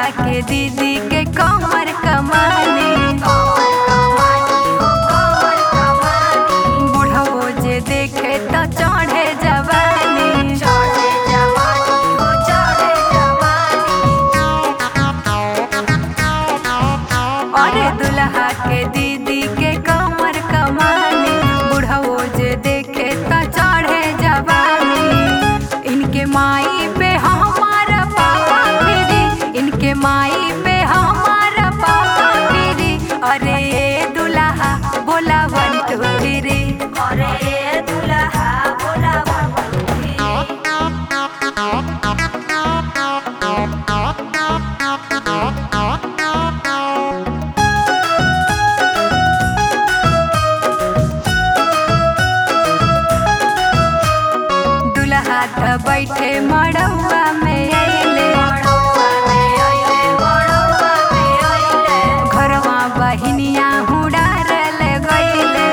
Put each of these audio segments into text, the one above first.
दुल्हा के दीदी के कमर कमानी बुढ़वो जे देखे तो चढ़े जवानी अरे दुल्हा के दीदी के कमर कमानी बुढ़वो जे देखे तो चढ़े जवानी इनके माई पे हमारा पापा फिरी इनके माई पे हमारा पापा फिरी अरे ये दुल्हा बोला वन टू थ्री अरे ये दुल्हा बोला वन टू थ्री दुल्हा त बैठे मड़ौआ में अइले घरवा बहिनिया हुड़ारल गइले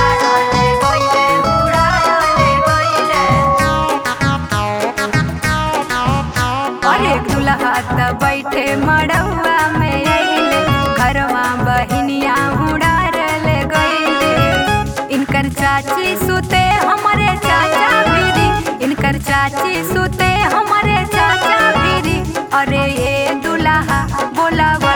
अरे दुल्हा त बैठे मड़ौआ में अइले घरवा बहिनिया हुड़ारल गइले इनकर चाची सुते हमरे चाचा भिरी इनकर चाची सुते हमरे चाचा भिरी अरे ये दुल्हा बोला